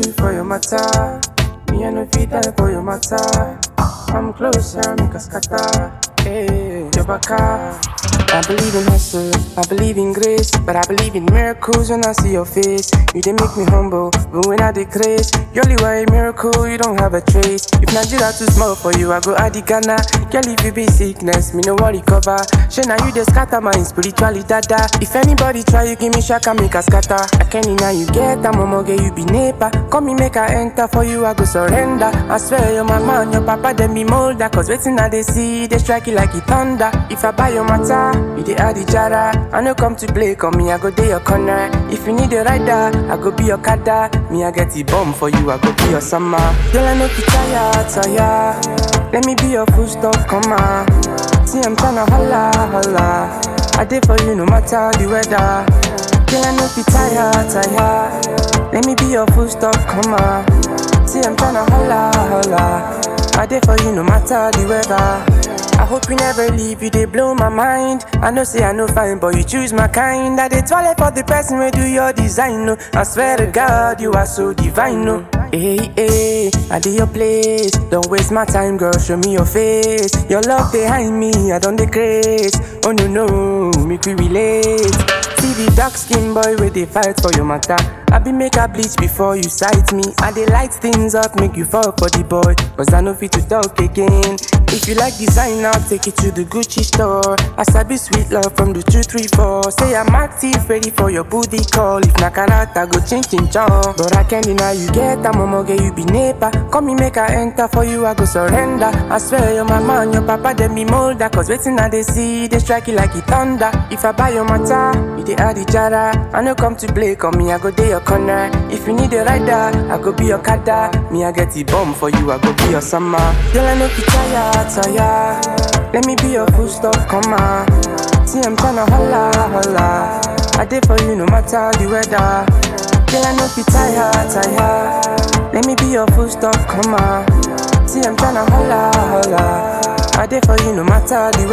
do for your matter? Me I no fit die for your matter. I'm closer, make a scatter. Hey, your baka. I believe in hustle, I believe in grace, but I believe in miracles when I see your face. You they make me humble, but when I decrease, you only were a miracle, you don't have a trace. If Nigeria too small for you, I go add the Ghana. Girl, if you be sickness, me no worry cover. She now you the scatter my spiritually dada. If anybody try, you give me shaka, make a scatter. I can now you get a momo, get you be neighbor. Come me make I enter for you, I go surrender. I swear you're my man, your papa, then me molder. Cause waiting now they see, they strike it like it thunder. If I buy your matter, you the add the jara. I no come to play, come me, I go day your corner. If you need a rider, I go be your kada. Me, I get the bomb for you, I go be your summer. Girl, I know you tired, tired. Let me be your full stop, come on. See, I'm tryna holla, holla. I did for you no matter the weather. Girl, I know you tired, tired. Let me be your full stop, come on. See, I'm tryna holla, holla. I did for you no matter the weather. I hope you never leave, you they blow my mind. I know say I know fine, but you choose my kind. I did toilet for the person who do your design. No, I swear to God, you are so divine. No, hey, hey, I did your place. Don't waste my time, girl. Show me your face. Your love behind me, I don't decrease. Oh no, no, make we relate. See the dark skin boy where they fight for your matter. I be make a bleach before you sight me. I they light things up, make you fall for the boy. Cause I know fit to talk again. If you like design, I'll take it to the Gucci store. I sabi sweet love from the 234. Say I'm active, ready for your booty call. If na karata, go change in chong. But I can't deny you get a momo, get you be neighbor. Come me make I enter for you, I go surrender. I swear you're my man, your papa, then me molder. Cause waiting now they see, they strike it like it thunder. If I buy your matter, you they add the jara. I no come to play, come me, I go day your corner. If you need a rider, I go be your kada. Me, I get the bomb for you, I go be your summer. Girl, I know you tired, tired. Let me be your full stop, come on. See, I'm tryna holla, holla. I did for you no matter the weather. Girl, I know you tired, tired. Let me be your full stop, come on. See, I'm tryna holla, holla. I did for you no matter the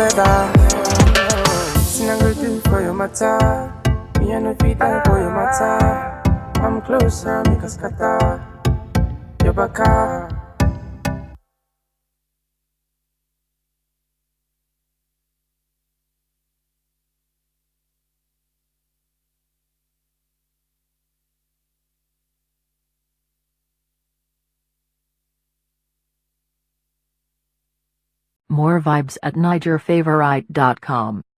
weather. See, I go do for your matter. Me, I know fit die for your matter. I'm closer, make a scatter. Your baka. More vibes at NigerFavorite.com.